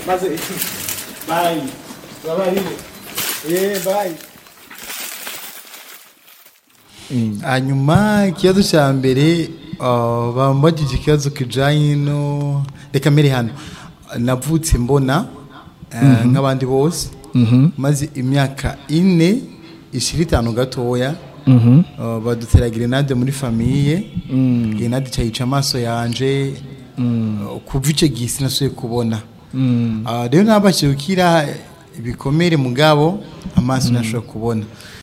maze iki bayi babarire eh bayi hanyuma ikibazo cya mbere uh, bambagije ikibazo kijanye no reka mbere hano navutse mbona eh, nk'abandi bose maze imyaka ine ishira itanu gatoya uh, badutera grenade muri famiye grenade cayica amaso yanje uh, kuva ico gihe sinasuye kubona Ah, rero nabashije gukira ibikomere mugabo amaso ntashobora kubona